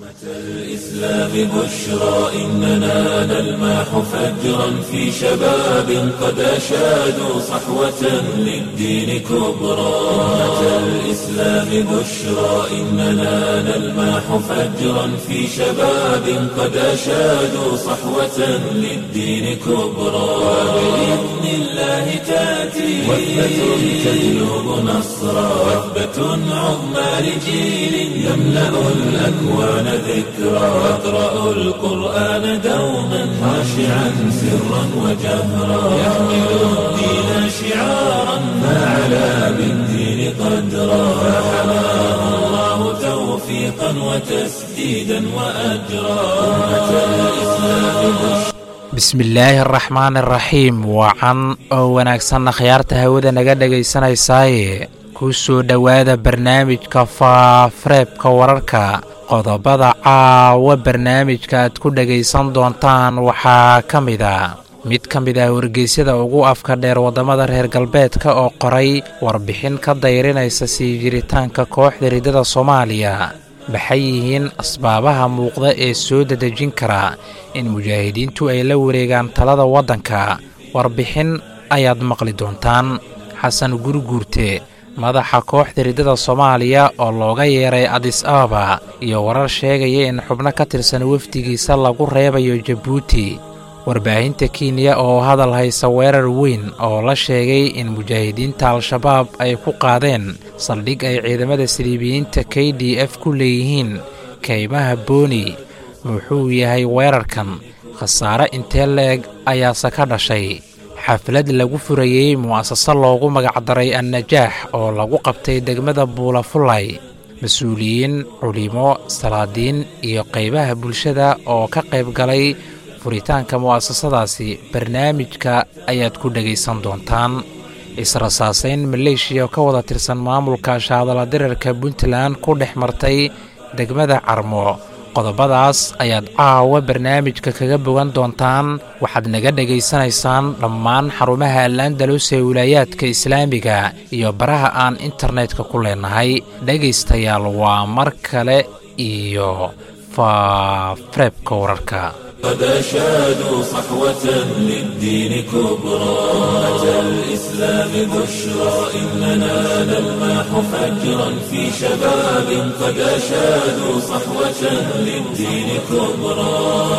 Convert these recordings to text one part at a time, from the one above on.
الإسلام بشرى إننا نلمح فجرا في شباب قد أشادوا صحوة للدين كبرى أمة الإسلام بشرى إننا نلمح فجرا في شباب قد أشادوا صحوة للدين كبرى وبإذن الله تأتي وثبة تجلب نصرا وثبة عظمى لجيل يملأ الأكوان ذكرا يقرأ القرآن دوما خاشعا سرا وجهرا يحمل الدين شعارا فعلى بالدين قدرا فحماه الله توفيقا وتسديدا وأجرا أمة الإسلام بشرى bismillaahi araxmaan araxiim wacan oo wanaagsanna khiyaarta hawada naga dhegaysanaysaay ku soo dhowaada barnaamijka faafareebka wararka qodobada caawa barnaamijka aad ku dhegaysan doontaan waxaa ka mid a mid ka mid ah wargeysyada ugu afka dheer waddamada reer galbeedka oo qoray warbixin ka dayrinaysa sii jiritaanka kooxda riddada soomaaliya maxay yihiin asbaabaha muuqda ee soo dadejin kara in mujaahidiintu ay la wareegaan talada waddanka warbixin ayaad maqli doontaan xasan gurguurte madaxa kooxda riddada soomaaliya oo looga yeeray adis ababa iyo warar sheegaya in xubno ka tirsan wafdigiisa lagu reebayo jabuuti warbaahinta kenya oo hadal haysa weerar weyn oo la sheegay in mujaahidiinta al-shabaab ay ku qaadeen saldhig ay ciidamada saliibiyiinta k d f ku leeyihiin kaymaha booni muxuu yahay weerarkan khasaare intee la-eg ayaase ka dhashay xaflad lagu furayey mu'asaso loogu magacdaray annajaax oo lagu qabtay degmada buulafulay mas-uuliyiin culimo salaadiin iyo qaybaha bulshada oo ka qayb galay furitaanka mu'asasadaasi barnaamijka ayaad ku dhegaysan doontaan israsaasayn maleeshiya ka wada tirsan maamulka shaadala dirarka puntland ku dhex martay degmada carmo qodobadaas ayaad caawa barnaamijka kaga bogan doontaan waxaad naga dhegaysanaysaan dhammaan xarumaha al-andalus ee wilaayaadka islaamiga iyo baraha aan internetka ku leenahay dhegaystayaal waa mar kale iyo faafareebka wararka قد أشادوا صحوة للدين كبرى أمة الإسلام بشرى إننا نلمح فجرا في شباب قد أشادوا صحوة للدين كبرى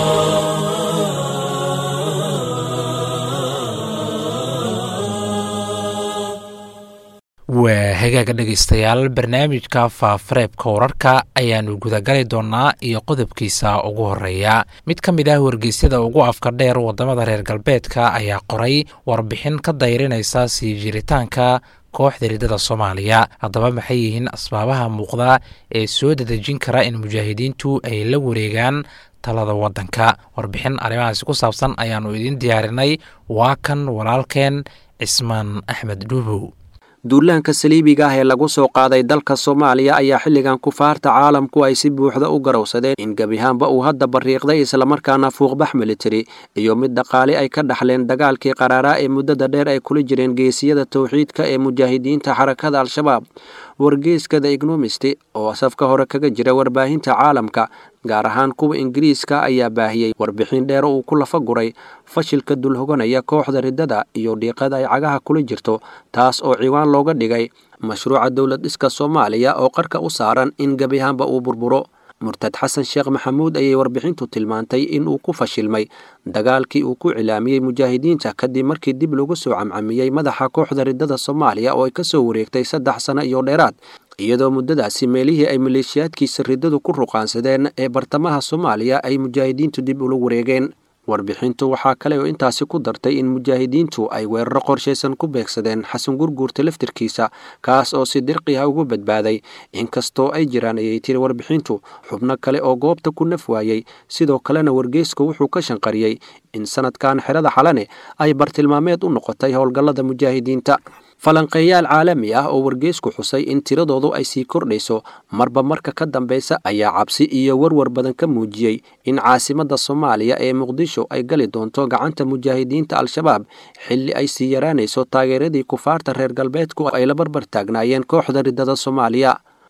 waa hagaaga dhegaystayaal barnaamijka faafareebka wararka ayaannu gudagali doonnaa iyo qodobkiisa ugu horreeya mid ka mid ah wargeysyada ugu afka dheer waddamada reer galbeedka ayaa qoray warbixin ka dayrinaysa sii jiritaanka kooxda riddada soomaaliya haddaba maxay yihiin asbaabaha muuqda ee soo dadejin kara in mujaahidiintu ay la wareegaan talada waddanka warbixin arrimahaasi ku saabsan ayaannu idiin diyaarinay waa kan walaalkeen cismaan axmed dhuubow duulaanka saliibiga ah ee lagu soo qaaday dalka soomaaliya ayaa xilligan kufaarta caalamku ay si buuxda u garowsadeen in gebihaanba uu hadda bariiqday islamarkaana fuuqbax militari iyo mid dhaqaale ay ka dhaxleen dagaalkii qaraaraa ee muddada dheer ay kula jireen geesiyada towxiidka ee mujaahidiinta xarakada al-shabaab wargeyska the ignomisti oo safka hore kaga jira warbaahinta caalamka gaar ahaan kuwa ingiriiska ayaa baahiyey warbixin dheer uu ku lafa guray fashilka dulhoganaya kooxda riddada iyo dhiiqada ay cagaha kula jirto taas oo ciwaan looga dhigay mashruuca dowlad dhiska soomaaliya oo qarka u saaran in gebihaanba uu burburo murtad xasan sheekh maxamuud ayay warbixintu tilmaantay in uu ku fashilmay dagaalkii uu ku cilaamiyey mujaahidiinta kadib markii dib lagu soo camcamiyey madaxa kooxda riddada soomaaliya oo ay ka soo wareegtay saddex sano iyo dheeraad iyadoo muddadaasi meelihii ay maleeshiyaadkiisa riddadu ku ruqaansadeen ee bartamaha soomaaliya ay mujaahidiintu dib ula wareegeen warbixintu waxaa kale oo intaasi ku dartay in mujaahidiintu ay weeraro qorshaysan ku beegsadeen xasan gurguurta laftirkiisa kaas oo si dirqi ah ugu badbaaday inkastoo ay jiraan ayay tiri warbixintu xubno kale oo goobta ku naf waayey sidoo kalena wargeysku wuxuu ka shanqariyey in sanadkan xerada xalane ay bartilmaameed u noqotay howlgallada mujaahidiinta falanqeeyaal caalami ah oo wargeysku xusay in tiradoodu ay sii kordhayso marba marka ka dambeysa ayaa cabsi iyo warwar badan ka muujiyey in caasimadda soomaaliya ee muqdisho ay gali doonto gacanta mujaahidiinta al-shabaab xilli ay sii yaraanayso taageeradii kufaarta reer galbeedku ay la barbar taagnaayeen kooxda riddada soomaaliya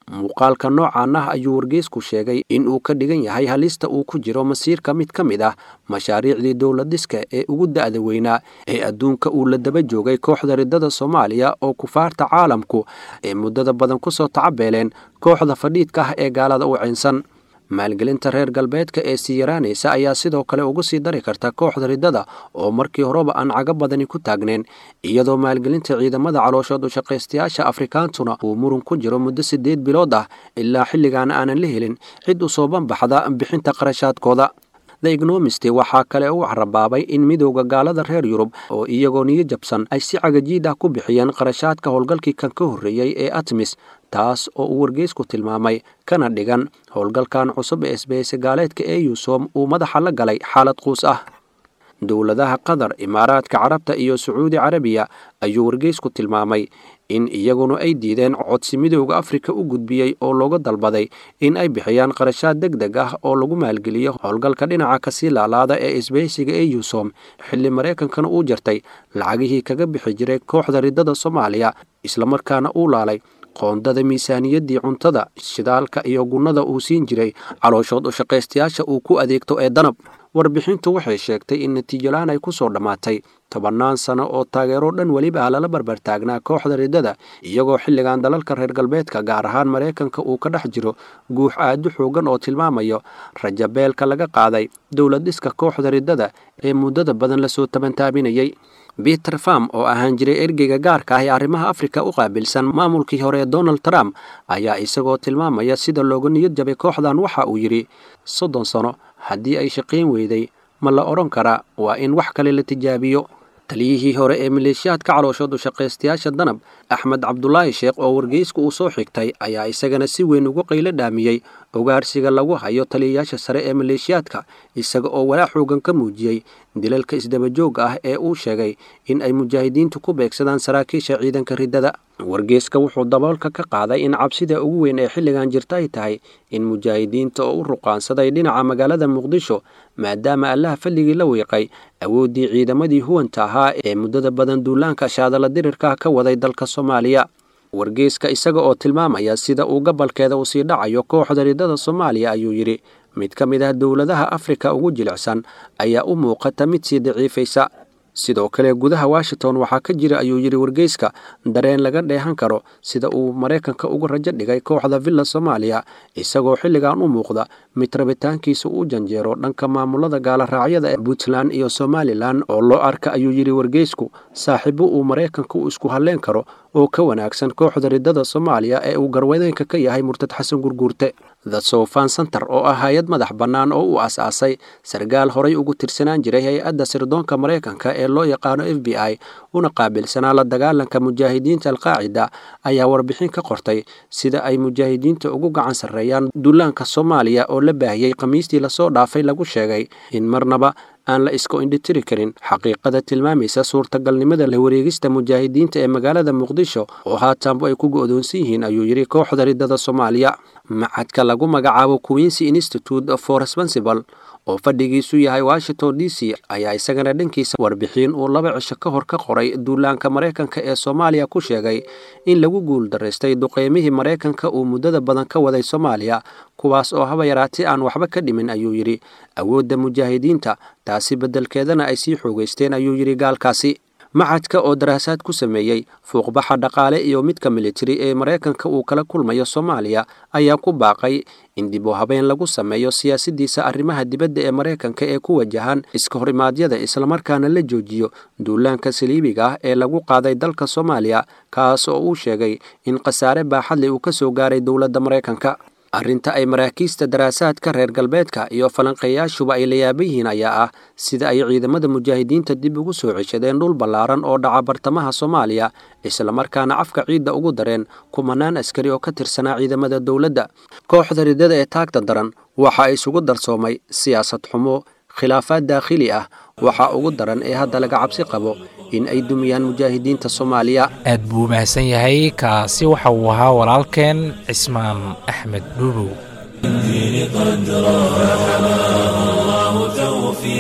muuqaalka noocan ah ayuu wargeysku sheegay in uu ka dhigan yahay halista uu ku jiro masiirka mid ka mid ah mashaariicdii dowladiska ee ugu da'da weynaa ee adduunka uu la daba joogay kooxda riddada soomaaliya oo kufaarta caalamku ee muddada badan ku soo tacabeeleen kooxda fadhiidka ah ee gaalada u ciynsan maalgelinta reer galbeedka ee sii yaraanaysa ayaa sidoo kale ugu sii dari karta kooxda riddada oo markii horeba aan caga badani ku taagneen iyadoo maalgelinta ciidamada calooshood ushaqaystayaasha afrikaantuna uu murun ku jiro muddo siddeed bilood ah ilaa xilligaana aanan la helin cid u soo banbaxda bixinta qarashaadkooda the ignomist waxaa kale u carabaabay in midowda gaalada reer yurub oo iyagoo niyo jabsan ay si cagajiid ah ku bixiyeen qarashaadka howlgalkii kan ka horreeyey ee atmis taas oo uu wargeysku tilmaamay kana dhigan howlgalkan cusub ee isbahayse gaaleedka ee yuusom uu madaxa la galay xaalad quus ah dowladaha qatar imaaraadka carabta iyo sacuudi carabiya ayuu wargeysku tilmaamay in iyaguna ay diideen codsi midowda afrika u gudbiyey oo looga dalbaday in ay bixiyaan qarashaad deg deg ah oo lagu maalgeliyo howlgalka dhinaca kasii laalaada ee isbahaysiga ee yuusom xilli maraykankana uu jartay lacagihii kaga bixi jiray kooxda riddada soomaaliya islamarkaana uu laalay qoondada miisaaniyaddii cuntada shidaalka iyo gunnada uu siin jiray calooshood ushaqaystayaasha uu ku adeegto ee danab warbixintu waxay sheegtay in natiijolaan ay ku soo dhammaatay tobannaan sano oo taageero dhan weliba ah lala barbartaagnaa kooxda riddada iyagoo xilligan dalalka reer galbeedka gaar ahaan maraykanka uu ka dhex jiro guux aadu xoogan oo tilmaamayo rajabeelka laga qaaday dowlad dhiska kooxda riddada ee muddada badan lasoo tabantaabinayay peter farm oo ahaan jiray ergeyga gaarka ah ee arrimaha afrika u qaabilsan maamulkii hore ee donald trump ayaa isagoo tilmaamaya sida looga niyad jabay kooxdan waxa uu yidhi soddon sano haddii ay shaqayn weyday ma la odhan karaa waa in wax kale la tijaabiyo taliyihii hore ee maleeshiyaadka calooshood ushaqaystayaasha danab axmed cabdulaahi sheekh oo wargeysku uu soo xigtay ayaa isagana si weyn ugu qaylo dhaamiyey ogaarsiga lagu hayo taliyayaasha sare ee maleeshiyaadka isaga oo walaa xoogan ka muujiyey dilalka isdabajooga ah ee uu sheegay in ay mujaahidiintu ku beegsadaan saraakiisha ciidanka riddada wargeyska wuxuu daboolka ka qaaday in cabsida ugu weyn ee xilligan jirta ay tahay in mujaahidiinta oo u ruqaansaday dhinaca magaalada muqdisho maadaama allaha falligii la wiiqay awooddii ciidamadii huwanta ahaa ee muddada badan duulaanka shaadala dirirka ka waday dalka soomaaliya wargeyska isaga oo tilmaamaya sida uu gabalkeeda u sii dhacayo kooxda riddada soomaaliya ayuu yidhi mid ka mid ah dowladaha afrika ugu jilicsan ayaa u muuqata mid sii daciifaysa sidoo kale gudaha washington waxaa ka jira ayuu yidhi wargeyska dareen laga dheehan karo sida uu maraykanka uga rajo dhigay kooxda villa soomaaliya isagoo xilligan u muuqda mid rabitaankiisa u janjeero dhanka maamulada gaaloraacyada ee puntland iyo somalilan oo loo arka ayuu yidhi wargeysku saaxiibo uu maraykanka u isku halleen karo oo ka wanaagsan kooxda riddada soomaaliya ee uu garwadeenka ka yahay murtad xasan gurguurte the sofan center oo ah hay-ad madax bannaan oo uu as-aasay sarkaal horay ugu tirsanaan jiray hay-adda sirdoonka maraykanka ee loo yaqaano f b i una qaabilsanaa la dagaalanka mujaahidiinta alqaacida ayaa warbixin ka qortay sida ay mujaahidiinta ugu gacan sarreeyaan duulaanka soomaaliya oo la baahiyey khamiistii lasoo dhaafay lagu sheegay in marnaba aan la iska indhitiri karin xaqiiqada tilmaamaysa suurtagalnimada la wareegista mujaahidiinta ee magaalada muqdisho oo haatanbu ay ku go'doonsan yihiin ayuu yidhi kooxda riddada soomaaliya macadka lagu magacaabo queensy institute for responsible oo fadhigiisu yahay washington d c ayaa isagana dhankiisa warbixin uu laba cisho ka hor ka qoray duulaanka maraykanka ee soomaaliya ku sheegay in lagu guul daraystay duqeymihii maraykanka uu muddada badan ka waday soomaaliya kuwaas oo haba yaraatee aan waxba ka dhimin ayuu yidhi awoodda mujaahidiinta taasi beddelkeedana ay sii xoogaysteen ayuu yidhi gaalkaasi macadka oo daraasaad ku sameeyey fuuqbaxa dhaqaale iyo midka militari ee maraykanka uu kala kulmayo soomaaliya ayaa ku baaqay in dib u habeen lagu sameeyo siyaasaddiisa arrimaha dibadda ee maraykanka ee ku wajahan iska horimaadyada islamarkaana la joojiyo duulaanka saliibiga ah ee lagu qaaday dalka soomaaliya kaas oo uu sheegay in khasaare baaxadle uu ka soo gaaray dowladda maraykanka arrinta ay maraakiista daraasaadka reer galbeedka iyo falanqeeyaashuba ay la yaaban yihiin ayaa ah sida ay ciidamada mujaahidiinta dib ugu soo ceshadeen dhul ballaaran oo dhaca bartamaha soomaaliya islamarkaana cafka ciidda ugu dareen kumanaan askari oo ka tirsanaa ciidamada dowladda kooxda riddada ee taagta daran waxa isugu darsoomay siyaasad xumo khilaafaad daakhili ah waxaa ugu daran ee hadda laga cabsi qabo in ay dumiyaan mujaahidiinta soomaaliya aad buu mahadsan yahay kaasi waxa uu ahaa walaalkeen cismaan axmed dhuubow الدين قدرا فحماه الله توفيقا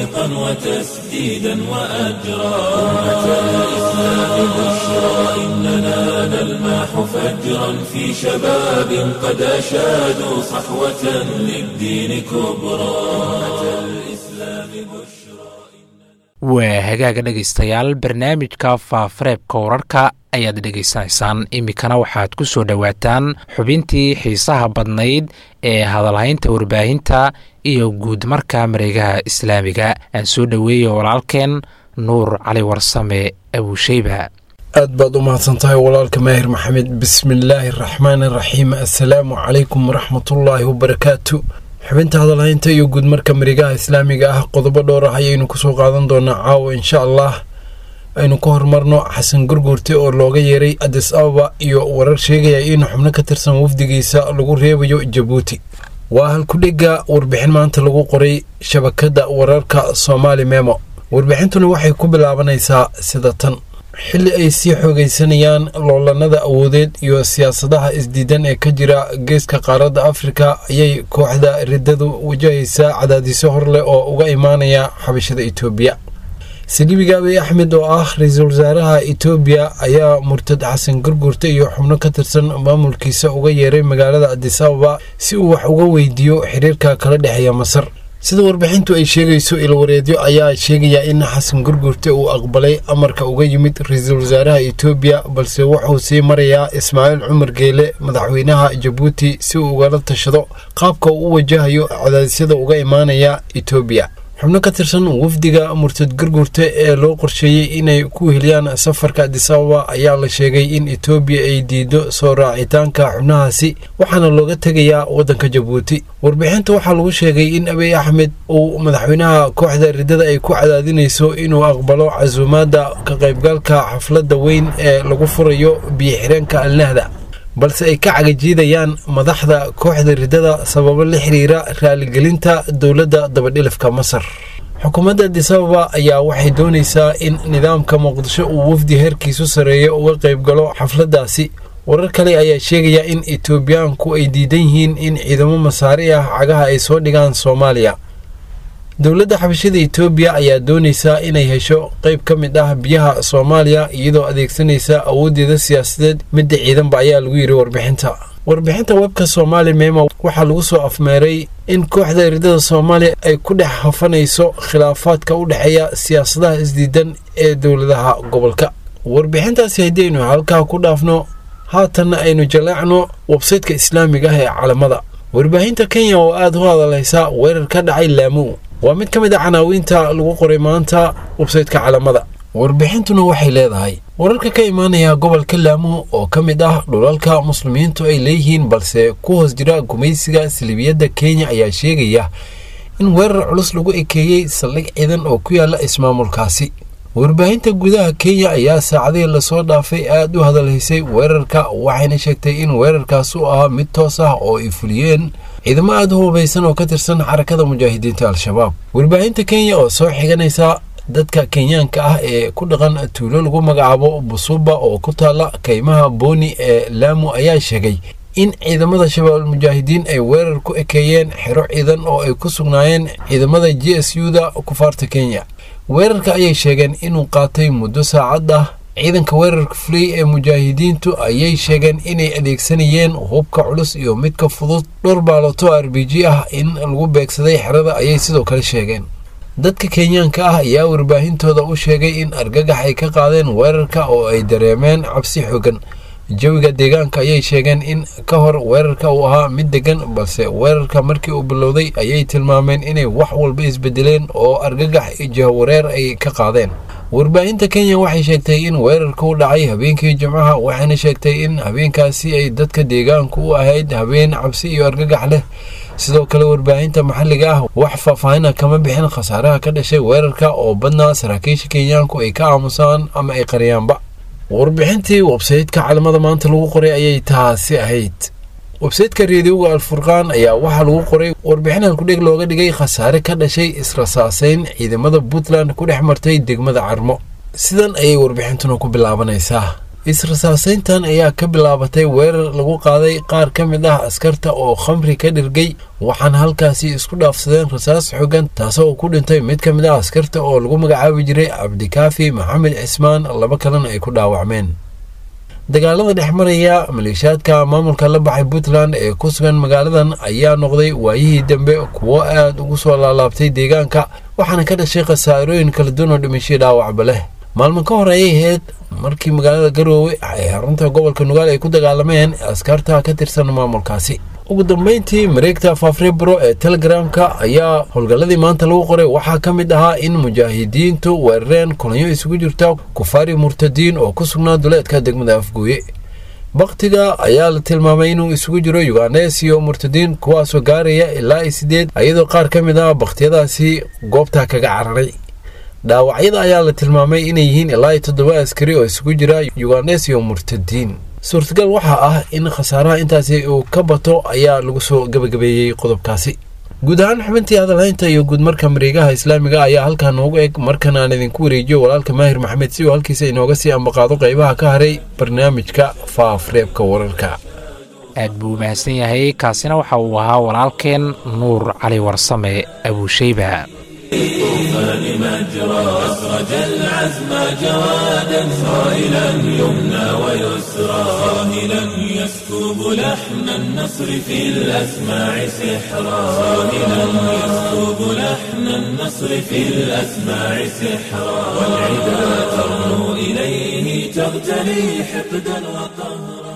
توفيقا وتسديدا وأجرا أمة الإسلام بشرى إننا نلمح فجرا في شباب قد أشادوا صحوة للدين كبرى أمة الإسلام بشرى waa hagaaga dhegaystayaal barnaamijka faafareebka wararka ayaad dhegaysanaysaan iminkana waxaad ku soo dhowaataan xubintii xiisaha badnayd ee hadalhaynta warbaahinta iyo guud marka mareegaha islaamiga aan soo dhoweeyo walaalkeen nuur cali warsame abuusheyba aad baad u mahadsan tahay walaalka maahir maxamed bismillaahi araxmaan araxiim assalaamu calaykum waraxmatullaahi wabarakaatu xubinta hadalhaynta iyo guud marka marigaha islaamiga ah qodobo dhowr ah ayaynu kusoo qaadan doonaa caawa insha allah aynu ka horumarno xasan gurguurte oo looga yeeray adis ababa iyo warar sheegaya in xubno ka tirsan wafdigiisa lagu reebayo jabuuti waa halkudhega warbixin maanta lagu qoray shabakadda wararka soomaali memo warbixintuna waxay ku bilaabanaysaa sida tan xilli ay sii xoogaysanayaan loolanada awoodeed iyo siyaasadaha isdiidan ee ka jira geeska qaaradda afrika ayay kooxda riddadu wajahaysaa cadaadisyo hor leh oo uga imaanaya xabashada etoobiya saliibiga abiy axmed oo ah ra-iisul wasaaraha etoobiya ayaa murtad xasan gurgurta iyo xubno ka tirsan maamulkiisa uga yeeray magaalada adis ababa si uu wax uga weydiiyo xiriirka kala dhexeeya masar sida warbixintu ay sheegayso ilwareedyo ayaa sheegaya in xasan gurgurte uu aqbalay amarka uga yimid ra-iisul wasaaraha etoobiya balse wuxuu sii marayaa ismaaciil cumar geele madaxweynaha jabuuti si uu ugala tashado qaabka uu u wajahayo cadaadisyada uga imaanaya etoobiya xubno ka tirsan wafdiga murtad gurgurte ee loo qorsheeyey inay ku heliyaan safarka adis ababa ayaa la sheegay in etoobiya ay diido soo raacitaanka xubnahaasi waxaana looga tegayaa waddanka jabuuti warbixinta waxaa lagu sheegay in abiy axmed uu madaxweynaha kooxda riddada ay ku cadaadinayso inuu aqbalo casuumaadda ka qaybgalka xafladda weyn ee lagu furayo biyo-xireenka alnahda balse ay ka cagajiidayaan madaxda kooxda riddada sababo la xiriira raaligelinta dowladda dabadhilifka masar xukuumadda adis ababa ayaa waxay doonaysaa in nidaamka muqdisho uu wafdi heerkiisu sarreeyo uga qaybgalo xafladdaasi warar kale ayaa sheegaya in etoobiyaanku ay diidan yihiin in ciidamo masaari ah cagaha ay soo dhigaan soomaaliya dowladda xabashada etoobiya ayaa doonaysaa inay hesho qayb ka mid ah biyaha soomaaliya iyadoo adeegsanaysa awooddeeda siyaasadeed midda ciidanba ayaa lagu yidhi warbixinta warbixinta webka soomaali memo waxaa lagu soo afmeeray in kooxda riddada soomaaliya ay ku dhex hafanayso khilaafaadka u dhexeeya siyaasadaha isdiidan ee dowladaha gobolka warbixintaasi haddaynu halkaa ku dhaafno haatanna aynu jaleecno websaytka islaamiga ah ee calamada warbaahinta kenya oo aada u hadalhaysa weerar ka dhacay laamu waa mid ka mid a canaawiinta lagu qoray maanta websaytka calamada warbixintuna waxay leedahay wararka ka imaanaya gobolka laamo oo ka mid ah dhulalka muslimiintu ay leeyihiin balse ku hoos jira gumaysiga salibiyadda kenya ayaa sheegaya in weerar culus lagu ekeeyey saldhig ciidan oo ku yaala ismaamulkaasi warbaahinta gudaha kenya ayaa saacadihii lasoo dhaafay aada u hadalhaysay weerarka waxayna sheegtay in weerarkaas u ahaa mid toos ah oo ay fuliyeen ciidamo aada u hubaysan oo ka tirsan xarakada mujaahidiinta al-shabaab warbaahinta kenya oo soo xiganaysa dadka kenyaanka ah ee ku dhaqan tuulo lagu magacaabo busuba oo ku taala kaymaha booni ee laamu ayaa sheegay in ciidamada shabaab mujaahidiin ay weerar ku ekeeyeen xero ciidan oo ay ku sugnaayeen ciidamada j s u da kufaarta kenya weerarka ayay sheegeen inuu qaatay muddo saacad ah ciidanka weerarka fulay ee mujaahidiintu ayay sheegeen inay adeegsanayeen hubka culus iyo midka fudud dhowr baaloto r b g ah in lagu beegsaday xerada ayay sidoo kale sheegeen dadka kenyaanka ah ayaa warbaahintooda u sheegay in argagax ay ka qaadeen weerarka oo ay dareemeen cabsi xogan jawiga deegaanka ayay sheegeen in ka hor weerarka uu ahaa mid degan balse weerarka markii uu bilowday ayay tilmaameen inay wax walba isbedeleen oo argagax jahawareer ay ka qaadeen warbaahinta kenya waxay sheegtay in weerarka u dhacay habeenkii jimcaha waxayna sheegtay in habeenkaasi ay dadka deegaanku u ahayd habeen cabsi iyo argagax leh sidoo kale warbaahinta maxalliga ah wax faahfaahina kama bixin khasaaraha ka dhashay weerarka oo badnaa saraakiisha kenyaanku ay ka aamusaan ama ay qariyaanba warbixintii websaytka calamada maanta lagu qoray ayay taasi ahayd websaytka reediyoga alfurqaan ayaa waxaa lagu qoray warbixin halkudheg looga dhigay khasaare ka dhashay israsaaseyn ciidamada puntland ku dhex martay degmada carmo sidan ayay warbixintuna ku bilaabanaysaa is-rasaasayntan ayaa ka bilaabatay weerar lagu qaaday qaar ka mid ah askarta oo khamri ka dhirgay waxaana halkaasi isku dhaafsadeen rasaas xogan taasoo ku dhintay mid ka mid ah askarta oo lagu magacaabi jiray cabdikaafi maxamed cismaan laba kalena ay ku dhaawacmeen dagaalada dhex maraya maleeshiyaadka maamulka la baxay puntland ee ku sugan magaaladan ayaa noqday waayihii dambe kuwo aad ugu soo laalaabtay deegaanka waxaana ka dhashay khasaarooyin kala duwan oo dhimashay dhaawacba leh maalmo ka hor ayay ahayd markii magaalada garoowe ee xarunta gobolka nugaal ay ku dagaalameen askarta ka tirsan maamulkaasi ugu dambeyntii mareegta faafrebro ee telegramka ayaa howlgalladii maanta lagu qoray waxaa ka mid ahaa in mujaahidiintu weerareen kulanyo isugu jirta kufaari murtadiin oo ku sugnaa duleedka degmada afgooye baktiga ayaa la tilmaamay inuu isugu jiro yuganes iyo murtadiin kuwaasoo gaaraya ilaa sideed iyadoo qaar ka mid ah bakhtiyadaasi goobta kaga cararay dhaawacyada ayaa la tilmaamay inay yihiin ilaa toddoba askari oo isugu jira yuganes iyo murtadiin suurtagal waxaa ah in khasaaraha intaasi uu ka bato ayaa lagu soo gebagabeeyey qodobkaasi guud ahaan xubintii hadalhaynta iyo guudmarka mareegaha islaamiga ayaa halkaa noogu eg markan aan idinku wareejiyo walaalka maahir maxamed si uu halkiisa inooga sii ambaqaado qaybaha ka haray barnaamijka faafreebka wararka aad buu mahadsan yahay kaasina waxa uu ahaa walaalkeen nuur cali warsame abuusheyba الطوفان مجرى أسرج العزم جوادا صائلا يمنى ويسرى صاهلا يسكب لحن النصر في الأسماع سحرا صاهلا يسكب لحن النصر في الأسماع سحرا والعدا ترنو إليه تغتلي حقدا وقهرا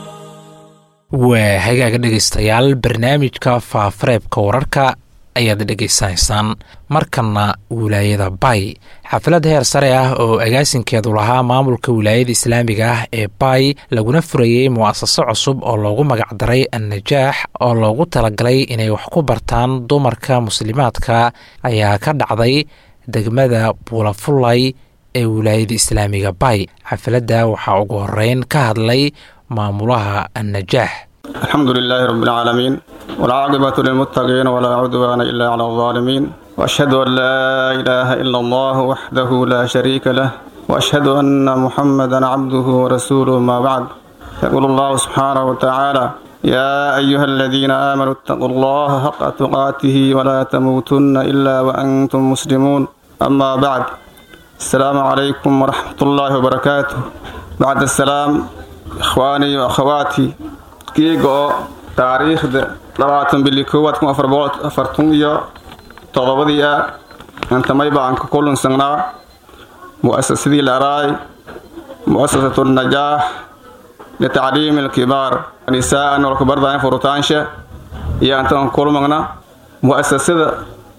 waa hagaaga dhegaystayaal barnaamijka faafareebka wararka ayaad dhegaysanaysaan markanna wilaayada bay xaflad heer sare ah oo agaasinkeedu lahaa maamulka wilaayada islaamiga ah ee bay laguna furayey mu'asaso cusub oo loogu magacdaray annajaax oo loogu talagalay inay wax ku bartaan dumarka muslimaadka ayaa ka dhacday degmada buulafulay ee wilaayada islaamiga bay xafladda waxaa ugu horeyn ka hadlay maamulaha annajaax الحمد لله رب العالمين والعاقبة للمتقين ولا عدوان إلا على الظالمين وأشهد أن لا إله إلا الله وحده لا شريك له وأشهد أن محمدا عبده ورسوله ما بعد يقول الله سبحانه وتعالى يا أيها الذين آمنوا اتقوا الله حق تقاته ولا تموتن إلا وأنتم مسلمون أما بعد السلام عليكم ورحمة الله وبركاته بعد السلام إخواني وأخواتي kiiga oo taariikhda labaatan bili koowaad kun afar boqol afartun iyo todobadii ah intamay baan ka kulansanaa mu'asasadii laraay mu'asasatu najaax litacliimi alkibaar nisaa'an walkabardayn furutaansha iyo intaan kulmagna mu'asasada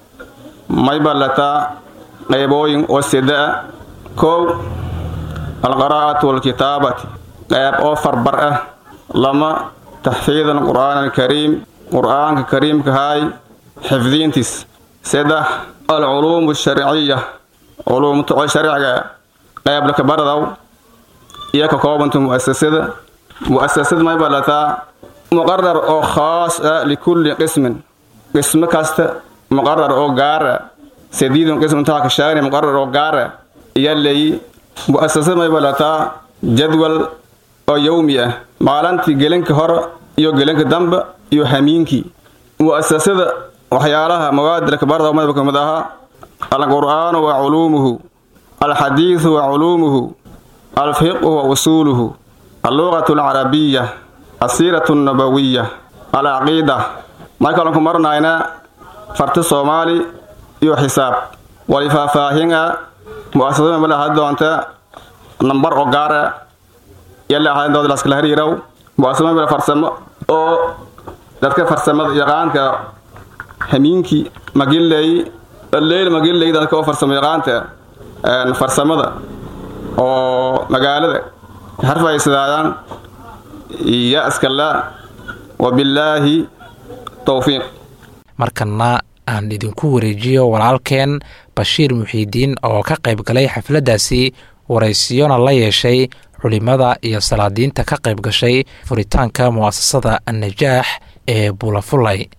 may ballataa qaybooyin oo sida ah kow alqaraa'atu walkitaabati qayb oo farbar ah lama تحفيظ القرآن الكريم قرآن كريم كهاي حفظينتس سدح العلوم الشرعية علوم تقوى الشرعية قبل كبردو إياك كوبنت مؤسسة مؤسسة ما يبلتا مقرر أو خاص لكل قسم قسم كاست مقرر أو غار سديد قسم تاك الشارع مقرر أو غار يلي مؤسسة ما يبلتا جدول oo yowmi ah maalintii gelinka hore iyo gelinka dambe iyo hamiinkii mu'asasada waxyaalaha mawaadilka barda madaba ka mid ahaa alqur'aanu wa culuumuhu alxadiidu wa culuumuhu alfiqhu wa usuuluhu alluqatu alcarabiya asiiratu annabawiya alcaqiida markaanu ku marnayna farti soomaali iyo xisaab wali faahfaahin ah mu'asasada mala had doonta nambar oo gaar ah yalla ahayn dood laskala hariiraw muasamo meel farsamo oo dadka farsamada yaqaanka hamiinkii magilley leyl magilley dadka oo farsamo yaqaanta farsamada oo magaalada harfaysadayaan iyo askala wabillaahi towfiiq markanna aan idinku wareejiyo walaalkeen bashiir muxiidiin oo ka qayb galay xafladdaasi waraysiyona la yeeshay culimada iyo salaadiinta ka qayb gashay furitaanka mu'asasada annajaax ee buulafulay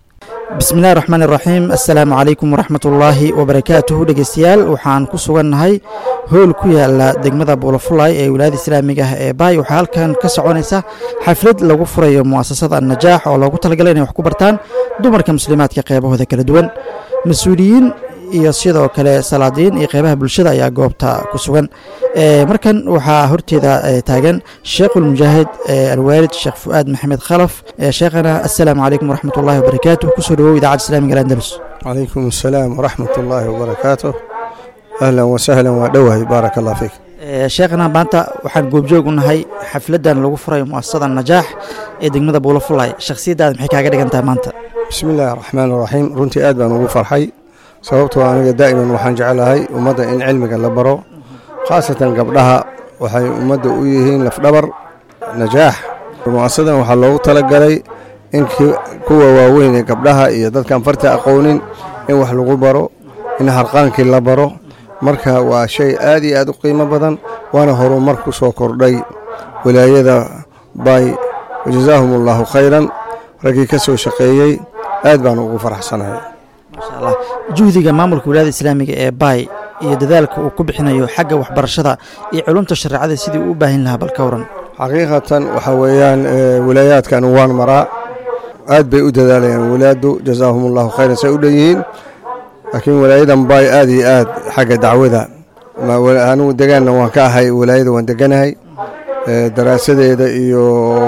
bismillahi raxmaan iraxiim assalaamu calaykum waraxmatullaahi wabarakaatuhu dhegeystayaal waxaan ku sugannahay howl ku yaala degmada buulafulay ee wilaayada islaamiga ah ee baay waxaa halkan ka soconaysa xaflad lagu furayo mu'asasada annajaax oo loogu talagalay inay wax ku bartaan dumarka muslimaadka qeybahooda kala duwan mas-uuliyiin iyo sidoo kale salaadiin iyo qeybaha bulshada ayaa goobta ku sugan markan waxaa horteeda taagan sheekhulmujaahid alwaalid sheekh fu'aad maxamed khalaf sheekhana assalaamu calaykum waraxmatullahi wabarakaatu kusoo dhawow idaacadda islamiga alandalus calaykum assalaam waraxmat ullaahi wabarakaatu ahlan wasahlan waa dhowahay baaraka allah fiik sheekhana maanta waxaan goobjoog u nahay xafladan lagu furayo mu'asasada najaax ee degmada buulafulay shakhsiyaddaada maxay kaaga dhigan tahay maanta bismi illaahi raxmaan raxiim runtii aad baan ugu farxay sababtoo aniga daa'iman waxaan jeclahay ummadda in cilmiga la baro khaasatan gabdhaha waxay ummadda u yihiin lafdhabar najaax mu'asasadan waxaa loogu talagalay in kuwa waaweyn ee gabdhaha iyo dadkaan farta aqoonin in wax lagu baro in harqaankii la baro marka waa shay aad iyo aad u qiimo badan waana horumar ku soo kordhay wilaayada bay wajazaahum allaahu khayran raggii ka soo shaqeeyey aad baan ugu faraxsanahay maasha allah juhdiga maamulka wilaayada islaamiga ee baay iyo dadaalka uu ku bixinayo xagga waxbarashada iyo culumta shareecada sidii uu u baahin lahaa bal ka waran xaqiiqatan waxaa weeyaan wilaayaadkan waan maraa aad bay u dadaalayaan wilaadu jazaahum allahu khayran say u dhan yihiin laakiin walaayadan baay aad iyo aad xagga dacwada anigu degaanna waan ka ahay walaayada waan deganahay daraasadeeda iyo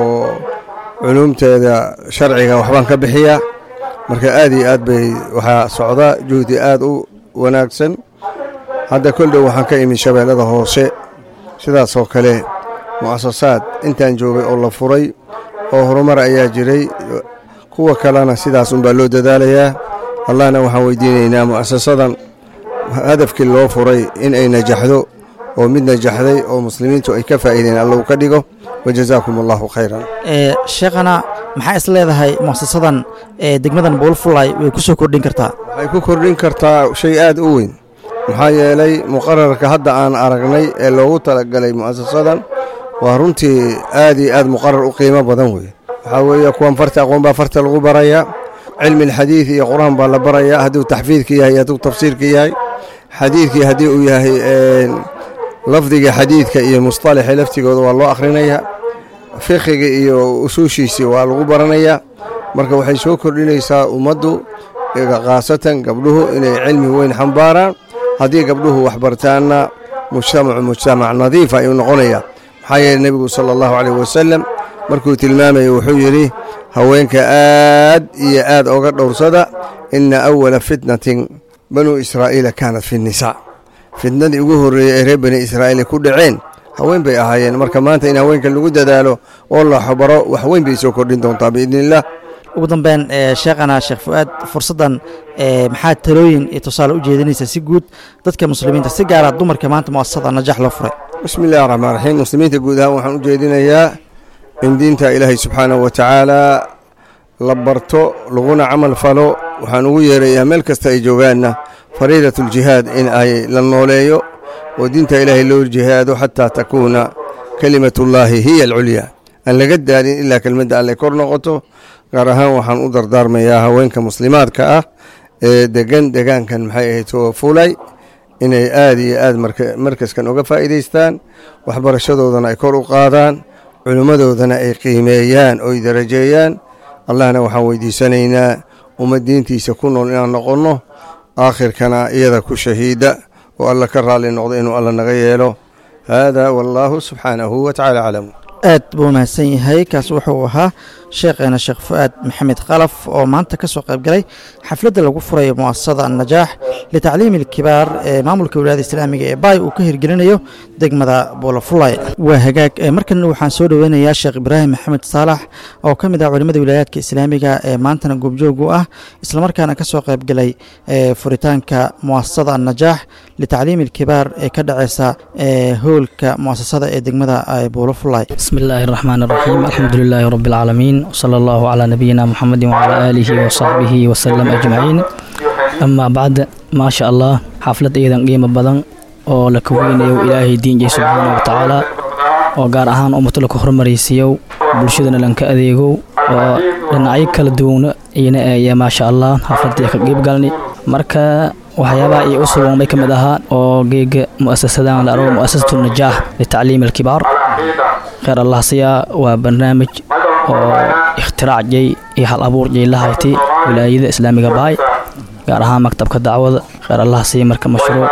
culuumteeda sharciga waxbaan ka bixiyaa marka aad iyo aad bay waxaa socda juhdi aad u wanaagsan hadda koldhow waxaan ka imi shabeellada hoose sidaasoo kale mu'asasaad intaan joogay oo la furay oo horumar ayaa jiray kuwa kalena sidaas unbaa loo dadaalayaa allahna waxaan weydiinaynaa mu'asasadan hadafkii loo furay in ay najaxdo oo mid najaxday oo muslimiintu ay ka faa'iideen allahu ka dhigo wajazaakum allahu khayran sheekhana maxaa is leedahay mu'asasadan ee degmadan buulfulay way ku soo kordhin kartaa waxay ku kordhin kartaa shay aad u weyn maxaa yeelay muqararka hadda aan aragnay ee loogu talagalay mu'asasadan waa runtii aad iyo aad muqarar u qiimo badan wey waxaa weeye kuwan farta aqoon baa farta lagu barayaa cilmi alxadiid iyo qur-aan baa la barayaa hadduu taxfiidka yahay hadduu tafsiirka yahay xadiidkii haddii uu yahay lafdiga xadiidka iyo musطalaxi laftigooda waa loo akhrinayaa fiqiga iyo usuushiisii waa lagu baranayaa marka waxay soo kordhinaysaa ummaddu khaasatan gabdhuhu inay cilmi weyn xambaaraan haddii gabdhuhu wax bartaanna mujtamacu mujtamac nadiifa ayuu noqonayaa maxaa yeele nebigu sala allahu caleyh wasalam markuu tilmaamayay wuxuu yidhi haweenka aad iyo aad oga dhowrsada ina awala fitnatin banuu israa'iila kaanat fi nnisaa fitnadii ugu horreeyey ee reer bani israa'iil ku dhaceen haween bay ahaayeen marka maanta in haweenka lagu dadaalo oo la xabaro wax weyn bay soo kordhin doontaa biidni illah ugu dambeyn sheekhana sheekh fu'aad fursaddan maxaa talooyin iyo tusaale u jeedinaysa si guud dadka muslimiinta si gaara dumarka maanta mu'asasada najax loo furay bismi illahi raxmaan raxiim muslimiinta guud ahaan waxaan u jeedinayaa in diinta ilaahay subxaanahu wa tacaala la barto laguna camal falo waxaan ugu yeerayaa meel kasta ay joogaanna fariidatuljihaad in ay la nooleeyo oo diinta ilaahay loo jihaado xataa takuuna kelimatullaahi hiya alculyaa aan laga daalin ilaa kelmadda alle kor noqoto gaar ahaan waxaan u dardaarmayaa haweenka muslimaadka ah ee degan degaankan maxay ahayd oo fulay inay aad iyo aad markaskan uga faa'iidaystaan waxbarashadoodana ay kor u qaadaan culimmadoodana ay qiimeeyaan oy darajeeyaan allahna waxaan weydiisanaynaa ummad diintiisa ku nool inaan noqonno aakhirkana iyada ku shahiida oo alla ka raalli noqdo inuu alla naga yeelo haadaa wallaahu subxaanahu wa tacala aclam aad buu mahadsan yahay kaas wuxuu ahaa sheekheena sheekh fu'aad maxamed khalaf oo maanta ka soo qayb galay xafladda lagu furayo mu'asasada annajaax litacliimi alkibaar ee maamulka wilaayada islaamiga ee baay uu ka hirgelinayo degmada buulafulay waa hagaag markan waxaan soo dhoweynayaa sheekh ibraahim maxamed saalax oo ka mid ah culimmada wilaayaadka islaamiga ee maantana goobjoog u ah islamarkaana ka soo qayb galay furitaanka mu'asasada annajaax litacliimi alkibaar ee ka dhaceysa hoolka mu'asasada ee degmada buulafulay بسم الله الرحمن الرحيم الحمد لله رب العالمين وصلى الله على نبينا محمد وعلى آله وصحبه وسلم أجمعين أما بعد ما شاء الله حفلة أيضا قيمة بدن oo la kaweynayo ilaahay diinjay subxaana wa tacaala oo gaar ahaan ummato laku horumaraysiiyow bulshadana lanka adeegow oo dhinacyo kala duwana iyana eeya maasha allah xafladii ka qiibgalni marka waxyaabaha iyo u sugan bay ka mid ahaa oo geega mu'asasadan la argo mu'asasatu najaax litacliim alkibaar kheyr allah siyaa waa barnaamij oo ikhtirac jay iyo hal abuur jay la haytay wilaayada islaamiga baay gaar ahaan maktabka dacwada kheyr allah siya marka mashruuc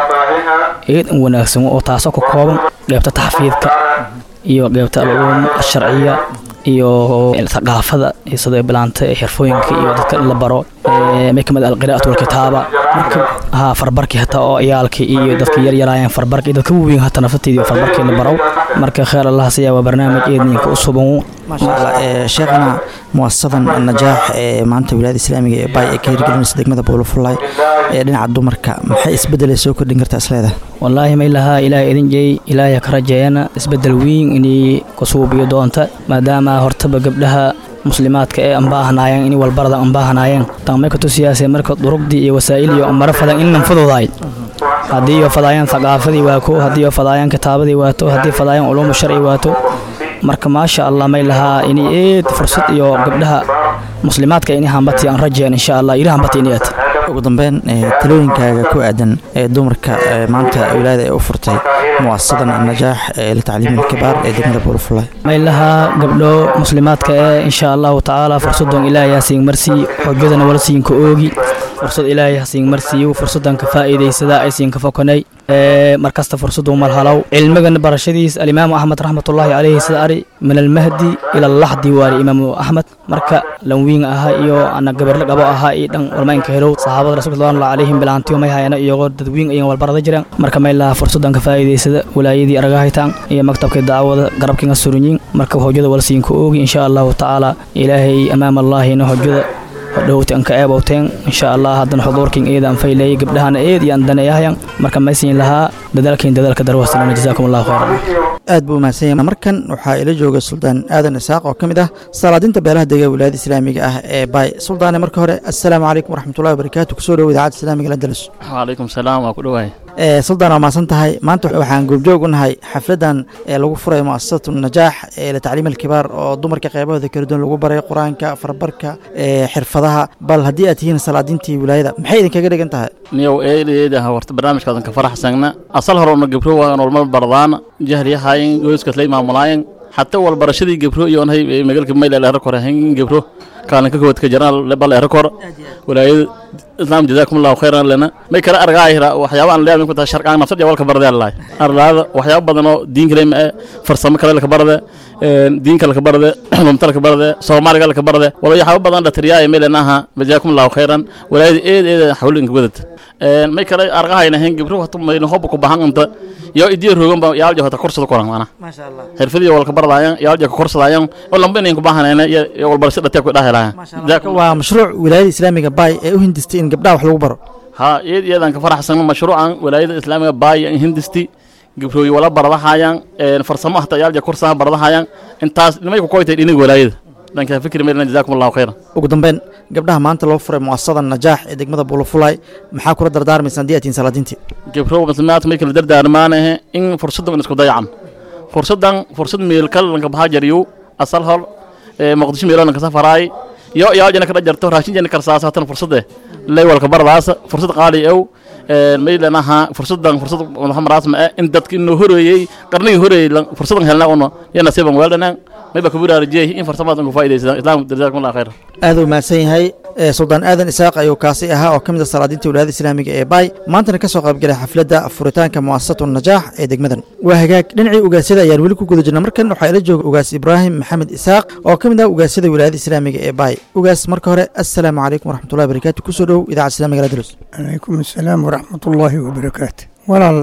eed in wanaagsan oo taasoo ka kooban qeybta taxfiidka iyo qeybta al-culuum asharciya iyo thaqaafada iyo sida bilaanta ee xirfooyinka iyo dadka la baro may kamid alqiraa'atu walkitaaba marka ha farbarkii hataa oo ciyaalkii iyo dadka yaryaraayeen farbarka iyo dadka waaweyn hataa naftateedii farbarkii la barow marka kheyr allah siyaa waa barnaamij eedninka u suban maasha allah sheekhana muasasadan najaax ee maanta wilaayada islaamiga ee baay ee ka hirgelinaysa degmada buulafulay ee dhinaca dumarka maxay isbedelay soo kordhin kartaa isleedahay wallaahi may lahaa ilaahay idin jeey ilaahay ka rajeeyana isbedel weyn inay kusuubiyo doonta maadaama hortaba gabdhaha muslimaadka ee anbaahanaayeen in walbarada anbaahanaayeen taamay katusiyaasee marka durugdii iyo wasaa'il iyo mara fadan innan fududaay haddii iyo fadaayaan thaqaafadii waato haddii iyo fadaayaan kitaabadii waato haddii fadaayaan culuumu sharci waato marka maasha allah may lahaa inay eed fursad iyo gabdhaha muslimaadka inay hambati aan rajeen insha allah ila hambati inay aad ugu dambeyn talooyinkaaga ku aadan ee dumarka maanta wilaayada ee u furtay muasasadan najaax ee litacliim alkibaar ee degmada buulafulay may lahaa gabdho muslimaadka ee insha allahu tacaala fursadan ilaahay hasiin marsii xojadana wala siinka oogi fursad ilaahay hasiin marsiiyo fursadan ka faa'iidaysada ay siin ka fokanay markasta fursadu malhalow cilmigan barashadiis alimaamu axmed raxmatullaahi caleyhi sida ari min almahdi ila allaxdi waari imaamu axmed marka lanwiin ahaa iyo ana gabarle qabo ahaa iyo dhan walmaynka helow saxaabada rasulka sallallahu calayhim bilaantiyo may hayana iyagoo dadwiin iyan walbarada jireen marka may laha fursadan ka faa'iidaysada walaayadii aragahaytaan iyo maktabka dacwada garabkinga surinyin marka hojada walsiinka oogi insha allahu tacaala ilaahay amaama allaahina hojada hodhowti anka eebowteen insha allah haddana xuduurkin eeda aan faylayay gabdhahana eed iyo aan daneeyahayan marka maysiin lahaa dadaalkiin dadaalka darwastilana jazaakum allahu khayran aad buu umahadsan yahay markan waxaa ila jooga suldaan aadan isaaq oo ka mid ah salaadinta beelaha dega wilaayada islaamiga ah ee baay suldaane marka hore assalaamu calaykum waraxmatullahi wabarakaatu kusoo dhowo idaacadda islaamiga landalus wcalaykum salaam waa ku dhowahay suldaan waa mahadsan tahay maanta waxaan goobjoog u nahay xafladan ee lagu furay muasasatu najaax ee litacliim alkibaar oo dumarka qeybahooda kala duwan lagu baray qur-aanka farbarka xirfadaha bal haddii aad tihiin salaadintii wilaayada maxay idinkaga dhigan tahay niyow eedeeda horta barnaamijkaadan ka faraxsagna asal horona gebro waan walmal bardaan jahliyahayen gooskaslay maamulaayen xataa walbarashadii gebro iyoonhay magalka mayla leero kore hen gebro kaalinka kowaad ka jiraan bal leero kor walaayada islaam jazaakum allahu khayran lana may kala argaayra waxyaaba aan leeyahay ku tahay sharqaan nafsad walka bardeen lahay arlaada waxyaaba badan oo diin kale ma farsamo kale la ka barade diin kale ka barade mumta la ka barade soomaaliga la ka barade wala waxyaaba badan la tiriyaa meelanaha jazaakum allahu khayran walaayada eed eed xawlinka wadad may kale argahayna hen gibro hata mayna hob ku bahan anta yo idiyo rogan ba yaaljo hata korsada koran mana maasha allah xirfadii walka bardaayan yaaljo ka korsadaayan oo lamba inay ku bahanayna iyo walbarasho dhatee ku dhahelaayan waa mashruuc wilaayada islaamiga baay ee u hindistay in gabdhaha wax lagu baro ha iyad iyadan ka faraxsan mashruucan walaayada islaamiga baay in hindisti gibrooyi wala baradahayaan farsamo hata yaaljo korsaha baradahayaan intaas nimay ku koytay dhiniga walaayada dhanka fikri meelna jazaakum allahu khayran ugu dambeyn gabdhaha maanta loo furay muasasada najaax ee degmada buulafulay maxaa kula dardaarmaysa haddii aad tihiin salaadiintii gabro muslimaadka may kala dardaarmaanahe in fursaddan isku dayacan fursaddan fursad meelkal lanka bahaa jariyo asal hor muqdisho meelo lanka safaraay yo yaajana kada jarto raashin jana karsaasa hatan fursade lay walka bardaasa fursad qaali ew maylanaha fursadan fursad madaxamaraas ma in dadka inuu horeeyey qarnigii horeeyey fursadan helna uno ya nasiiban weeldanaan mayba kaburaarajiyey in farsamadan ku faa'iidaysadaan islaamku jazaakum allah khayran aad u mahadsan yahay suldaan aadan isaaq ayuu kaasi ahaa oo ka mid a salaadiinta wilaayada islaamiga ee baay maantana ka soo qaybgalay xafladda furitaanka muasasatu najaax ee degmadan waa hagaag dhinacii ugaasyada ayaan weli ku guda jirna markan waxaa ila jooga ugaas ibraahim maxamed isaaq oo ka mid ah ugaasyada wilaayada islaamiga ee baay ugaas marka hore assalaamu calaykum waraxmatullahi wabarakaatu kusoo dhow idaacadda islamiga ladalus calaykum assalaam waraxmatullaahi wabarakaatu walaal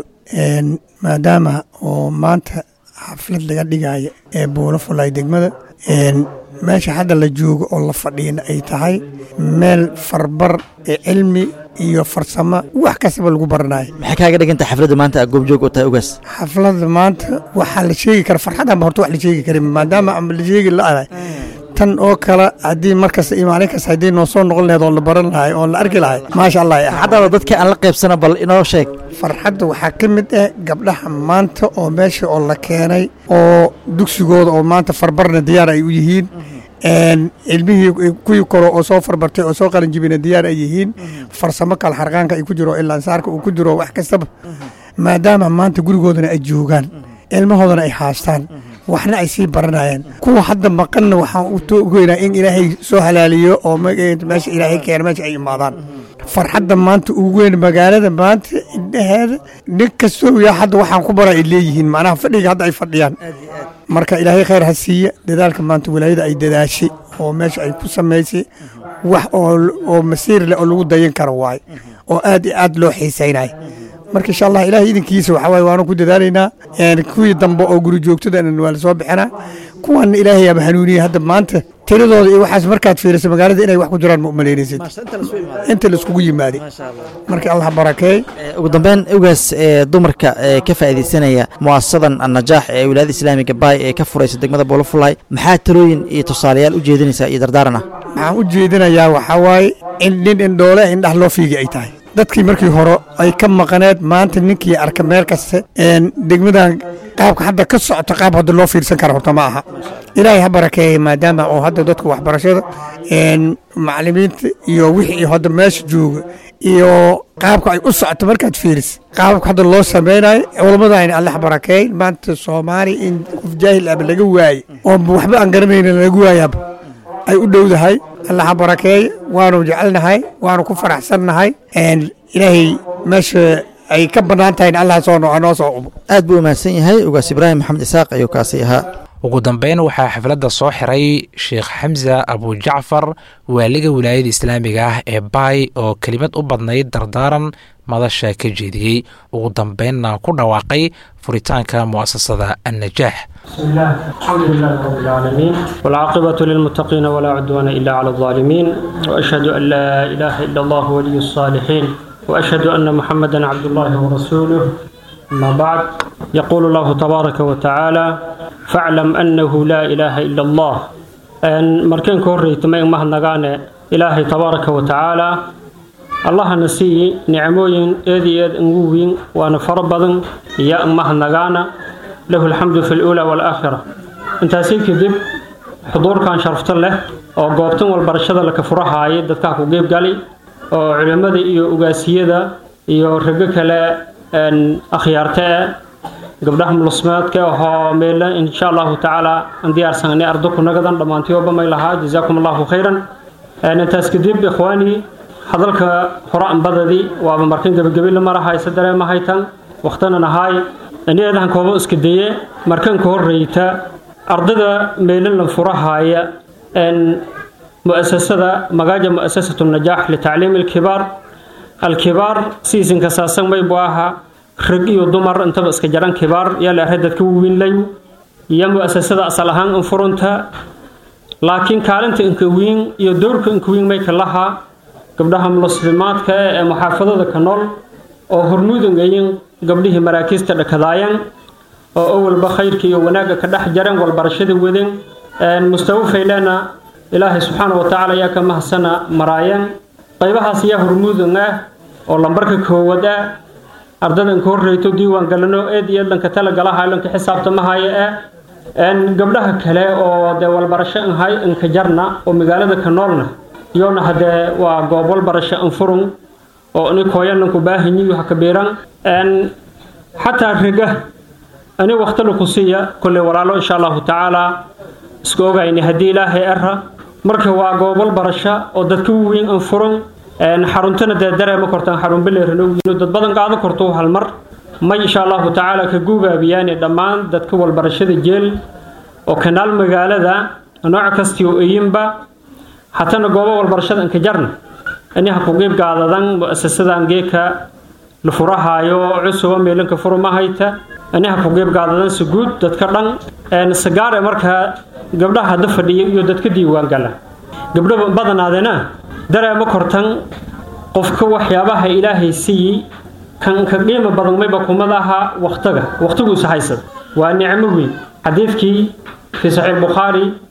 maadaama oo maanta xaflad laga dhigaayo ee buulo fulay degmada meesha hadda la joogo oo la fadhiina ay tahay meel farbar ee cilmi iyo farsamo wax kastaba lagu baranayo maxay kaaga dhigantahay xafladda maanta aad goobjoog u tahay ugaas xafladda maanta waxaa la sheegi kara farxadanba horta wax la sheegi karin maadaama amba la sheegi la-aday tan oo kale haddii markasta iyo maalin kasta haddii noo soo noqon lahayd oo la baran lahay oo la arki lahay maasha allah haddaba dadka aan la qaybsana bal inoo sheeg farxadda waxaa ka mid ah gabdhaha maanta oo meesha oo la keenay oo dugsigooda oo maanta farbarna diyaar ay u yihiin ilmihii kuwii koro oo soo farbartay oo soo qalinjibina diyaar ay yihiin farsamo kale xarqaanka ay ku jiro ilaansaarka uu ku jiro wax kastaba maadaama maanta gurigoodana ay joogaan ilmahoodana ay haastaan waxna ay sii baranayaan kuwa hadda maqanna waxaan u togeynaa in ilaahay soo halaaliyo oo meesha ilaahay keena meesha ay imaadaan farxadda maanta ugu weyn magaalada maanta indhaheeda nin kastoo yaa hadda waxaan ku bara ay leeyihiin macnaha fadhiga hadda ay fadhiyaan marka ilaahay khayr ha siiya dadaalka maanta walaayada ay dadaashay oo meesha ay ku samaysay wax oo masiir leh oo lagu dayan karo waaye oo aad iyo aad loo xiisaynayo marka insha allah ilahay idinkiisa waxa waaye waanu ku dadaalaynaa kuwii dambe oo guri joogtadana waa la soo bixinaa kuwana ilaahay aba hanuuniyey hadda maanta tiradooda iyo waxaas markaad fiiriso magaalada inay wax ku jiraan ma umalaynaysid inta laiskugu yimaaday marka allah barakeey ugu dambeyn ogaas dumarka ka faa'iidaysanaya mu'asasadan annajaax ee wilaayada islaamiga baay ee ka furaysa degmada boolofulay maxaa talooyin iyo tusaalayaal u jeedinaysaa iyo dardaaran ah waxaan u jeedinayaa waxaa waaye in nin indhoole indhah loo fiigi ay tahay dadkii markii hore ay ka maqaneed maanta ninkii arka meel kasta degmadan qaabka hadda ka socoto qaab hadda loo fiirsan kara horta ma aha ilaahay ha barakeeya maadaama oo hadda dadka waxbarashada macalimiinta iyo wixii hadda meesha jooga iyo qaabka ay u socoto markaad fiiris qaabka hadda loo sameynayo culamadayna allah barakeey maanta soomaali in qof jaahil aba laga waaye oo waxba aan garanayna laga waayaaba ay u dhowdahay allah barakeey waanu jecelnahay waanu ku faraxsannahay ilaahay meesha ay ka bannaan tahay in allah soo noo soo ubo aad buu umahadsan yahay ugaas ibraahim maxamed isaaq ayuu kaasi ahaa ugu dambeyn waxaa xafladda soo xiray sheekh xamsa abujacfar waaliga wilaayada islaamiga ah ee baay oo kelimad u badnayd dardaaran madasha ka jeediyey ugu dambeynna ku dhawaaqay furitaanka mu'asasada annajaax بسم الله الحمد لله رب العالمين والعاقبة للمتقين ولا عدوان إلا على الظالمين وأشهد أن لا إله إلا الله ولي الصالحين وأشهد أن محمدا عبد الله ورسوله أما بعد يقول الله تبارك وتعالى فاعلم أنه لا إله إلا الله أن مركين كوري تمين مهنغانا إلهي تبارك وتعالى الله نسي نعموين إذي إذ انقوين وأنا فربضن يا مهنغانا له الحمد في الأولى والآخرة انت سيك دب حضور كان شرفت له oo goobtan walbarashada la kafurahaayay dadkaa ku qeyb galay oo culimmada iyo ugaasiyada iyo rago kale akhyaarta eh gabdhaha mulusmeedka ahoo meela insha allahu tacaala aan diyaarsanay ardo ku nagadan dhammaantiyooba may lahaa jazaakum allahu khayran intaas kadib ikhwaani hadalka hore anbadadii waaba markan gebagabi la marahaysa dareemahaytan waqtanan ahaay aniyadan koobo iska daye markan ka horreyta ardada meelin la furahaaya مؤسسة مجاجة مؤسسة النجاح لتعليم الكبار الكبار سيزن كساسن ما يبواها رجي ودمر انت بس كجران كبار يلا هدد كوين ليو يا مؤسسة أصلها انفرونتا لكن كارنت انكوين يدورك انكوين ما يكلها قبلها مسلمات كمحافظة كنول oo hormuudan gayin gabdhihii maraakiista dhakadaayaan oo awalba khayrka iyo wanaagga ka dhex jaran walbarashada wadan mustawo faylana ilaahay subxaana wa tacaala yaa ka mahadsana maraayaan qaybahaas yaa hormuudan ah oo lambarka koowaad ah ardadan ka horreyto diiwaan galano eed iyo dhanka talagalaha dhanka xisaabtamahaya ah gabdhaha kale oo dee walbarasho inhay inka jarna oo magaalada ka noolna iyona haddee waa goob walbarasho infurun oo ini kooyananku baahanyiyu ha kabiiran xataa riga ani waqtala ku siiya kolley walaalo insha allahu tacaala isku ogayni haddii ilaahay ara marka waa goobal barasho oo dadka weyn an furan xaruntana dee dareema kortaan xarun beleeranowiino dad badan qaado korto hal mar may insha allahu tacaala ka guubaabiyaani dhammaan dadka walbarashada jeel oo kanaal magaalada nooc kastii oo eyinba hatana goobo walbarashada anka jarna ini ha ku qiib gaadadan mu'asasadan geeka la furahaayo cusuba meelanka furumahayta ini ha ku qiib gaadadan si guud dadka dhan sagaare markaa gabdhaha hadda fadhiya iyo dadka diiwaan gala gabdho badanaadena dareema kortan qofka waxyaabaha ilaahay siiyey kan ka qiimo badan mayba kumadaha waqtiga waqtiguisa haysada waa nicmo weyn xadiidkii fi saxiix bukhaari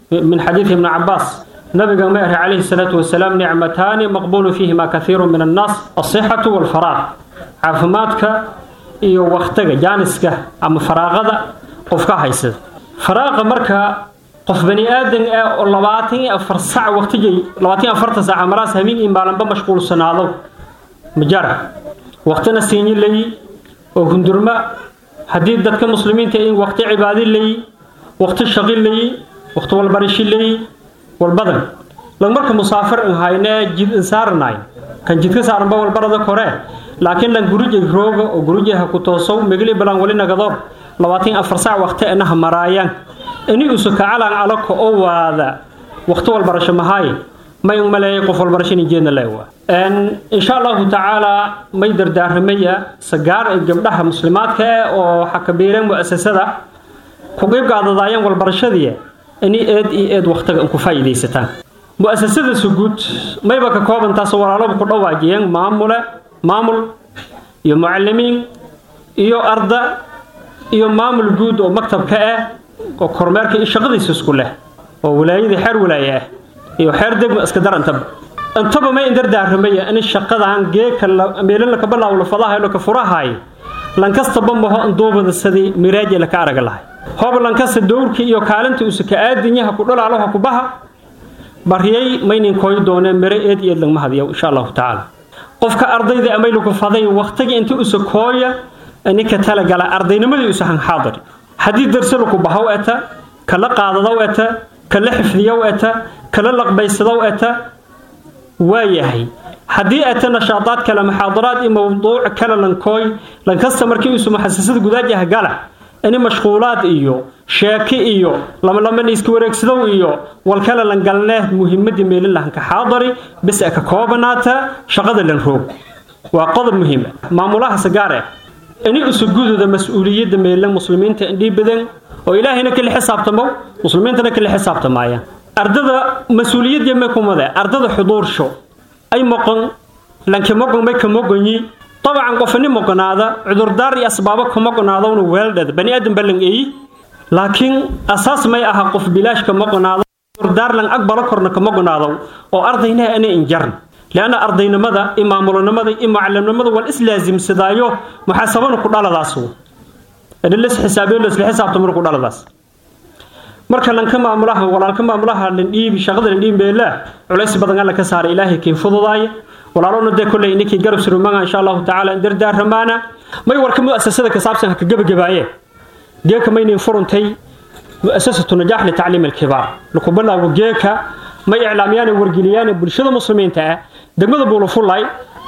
min xadiidi ibni cabaas nabiga ma eri calayhi salaatu wasalaam nicmataani maqbuulu fiihima kathiiru min annaas asixatu walfaraaq caafimaadka iyo waktiga jaaniska ama faraaqada qofka haysada faraaqa marka qof bani aadan ah oo labaatan iyo afar sac waqtigay labaatan iyo afarta saaca maraas habeen iyo maalinba mashquulsanaado majara waqtina siinyi leeyi oo hundurma haddii dadka muslimiinta in waqti cibaadi leeyi waqti shaqi leeyi waqti walbarishi leeyi walbadan lag marka musaafir in haynee jid in saaranaay kan jidka saaranba walbarada kore laakiin lan gurujay rooga oo gurujaha ku toosow megli balan wali nagadoor labaatan afar saac waqti inaha maraayaan ini usu kacalan alako oo waada waqti walbarasho mahaaye may un maleeyay qof walbarasho in jeedna leewa insha allahu tacaala may dardaaramaya sagaar ee gabdhaha muslimaadka eh oo xakabiireen mu'asasada ku qeybgaadadaayeen walbarashadii ini eed iyo eed waqtiga in ku faa'iidaysataan mu'asasada suguud mayba ka koobantaas walaalaba ku dhawaajiyeen maamule maamul iyo mucalimiin iyo arda iyo maamul guud oo maktabka ah oo kormeerka iyo shaqadiisa isku leh oo wilaayadii xeer wilaaye ah iyo xeer degma iska dar intaba intaba may indardaaramaya in shaqadan geeka meelin laka bilaawo lafadaha laka furahay lankastaba maho induubada sidii miraaji laka araga lahay hoob lankasta dowrka iyo kaalinta usa ka aadinyaha ku dhalaalaha ku baha bariyay maynin kooy dooneen mire eed iyo eed lagma hadiyo insha allahu tacaala qofka ardayda amay lagu faday waqtiga inta usa kooya ninka talagala ardaynimadii usa han xaadiri haddii darse laku bahow eta kala qaadadow eta kala xifdiyow eta kala laqbaysadow eta waayahay haddii eta nashaadaad kale muxaadaraad iyo mawduuc kale lankooy lankasta markii usu muxasasada gudaajaha gala ini mashquulaad iyo sheeki iyo lamalama iska wareegsadow iyo walkale lan galnee muhimadii meelin lahanka xaadari bis ka koobanaata shaqada lan roog waa qodob muhiima maamulaha sagaare ini isu gududa mas-uuliyadda meelan muslimiinta indhii badan oo ilaahayna kala xisaabtamo muslimiintana kala xisaabtamaayaan ardada mas-uuliyadda may kumade ardada xuduursho ay moqon lanki moqon may ka moqonyi طبعا قفني مقنادا عذردار يا اسباب كما قنادا ون ويلدد بني ادم بلن اي لكن اساس ما اها قف بلاش كما قنادا عذردار لن اكبر كرنا كما قنادا او ارضينا انا انجرن لان ارضينا ماذا امامنا ماذا ام علمنا ماذا والاسلازم سدايو محاسبنا كدالداسو ادل لس حسابي لس حساب تمر كدالداس marka lanka maamulaha walaalka maamulaha lan dhiibi shaqada lan dhiibi beela culays badan alla ka saaray ilaahay keen fududaaya walaalona dee kolley ninkii garab surumaga insha allahu tacaala in dardaaramaana may warka mu'asasada ka saabsan ha ka gebagabaaye geeka maynin furuntay mu'asasatu najaax litacliim alkibaar laku bilaawo geeka may iclaamiyaan wargeliyaan bulshada muslimiinta ah degmada buulafulay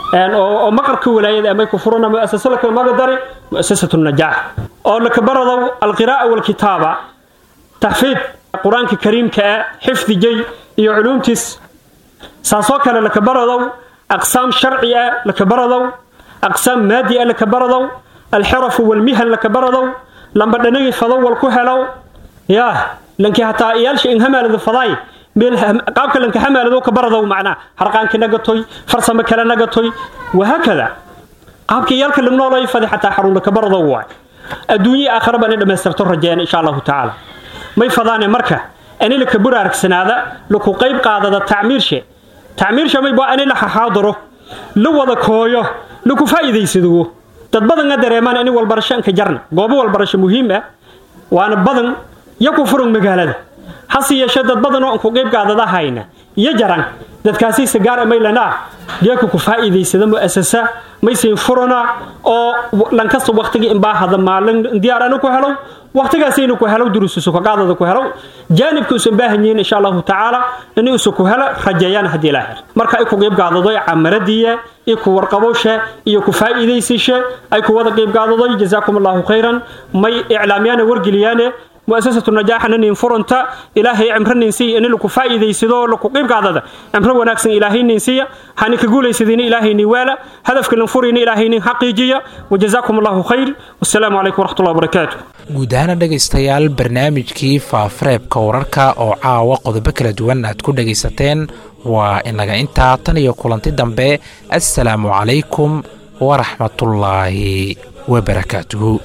oo maqarka walaayada may ku furana mu'asasa laka maga dare mu'asasatu najaax oo laka baradow alqiraa'a walkitaaba taxfiid qur-aanka kariimka ah xifdigay iyo culuumtiis saasoo kale laka baradow أقسام شرعية لكبردو أقسام مادية لكبردو الحرف والمهن لكبردو لما دنيا فضو والكهلو يا لنكي حتى إيالش إن همال ذا فضاي قابك لنك همال ذو كبردو معنا حرقان كنغتوي فرصة كلا نغتوي وهكذا قابك إيالك اللي منولا يفضي حتى حرون لكبردو واي الدنيا آخر بأن لما يسترتر رجال إن شاء الله تعالى ما يفضاني مركة أنا لك برارك سنادة لكو قيب قادة التعمير شيء تعمير شمي بو أنا لح حاضره لو وضا كويو لكو فايدة يسدو dad badan a dareemaan in walbarasho ka jarna goobo walbarasho muhiim ah waana badan iyo ku furan magaalada hase yeeshee dad badan oo ku qayb qaadada hayna iyo jaran dadkaasi sagaar amaylana geeku ku faa'iideysada mu'asasa maysin furana oo lankasta waqtiga in baahada maalin diyaar anu ku helo waqtigaas inuu ku helo duruusu ka qaadada ku helo jaanibka uu baahan yahay insha Allah taala inuu isu ku helo rajayaan hadii la helo marka ay ku qayb qaadado camaradiya iyo ku warqabowsha iyo ku faa'iideysasha ay ku wada qayb qaadado jazaakumullahu khairan may iclaamiyana wargeliyane مؤسسة النجاح أن فرنت إلهي عمر ننسي أن لكو فائدة يسدو لكو قيب قادة عمر وناكسن إلهي ننسي هاني كقول يسدين إلهي نوالا هدف كل نفورين إلهي حقيقية وجزاكم الله خير والسلام عليكم ورحمة الله وبركاته guud ahaana dhegaystayaal barnaamijkii faafareebka wararka oo caawa qodobo kala duwan aad ku dhegaysateen waa inaga intaa tan iyo kulanti dambe assalaamu calaykum waraxmatullaahi wabarakaatuhu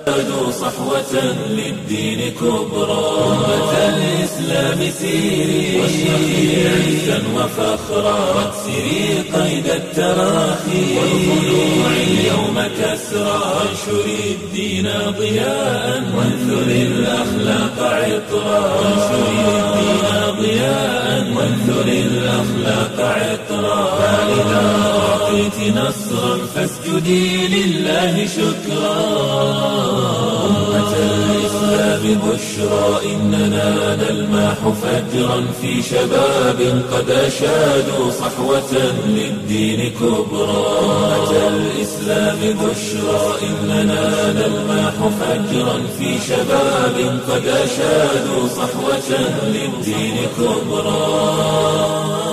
أشادوا صحوة للدين كبرى أمة الإسلام سيري واشرقي عزا وفخرا واكسري قيد التراخي والخلوع اليوم كسرى وانشري الدين ضياء وانثري الأخلاق عطرا وانشري الدين ضياء وانثري الأخلاق عطرا فإذا أعطيت نصرا فاسجدي لله شكرا أمة الإسلام بشرى إننا نلماح فجرا في شباب قد أشادوا صحوة للدين كبرى أمة الإسلام بشرى إننا نلماح فجرا في شباب قد أشادوا صحوة للدين كبرى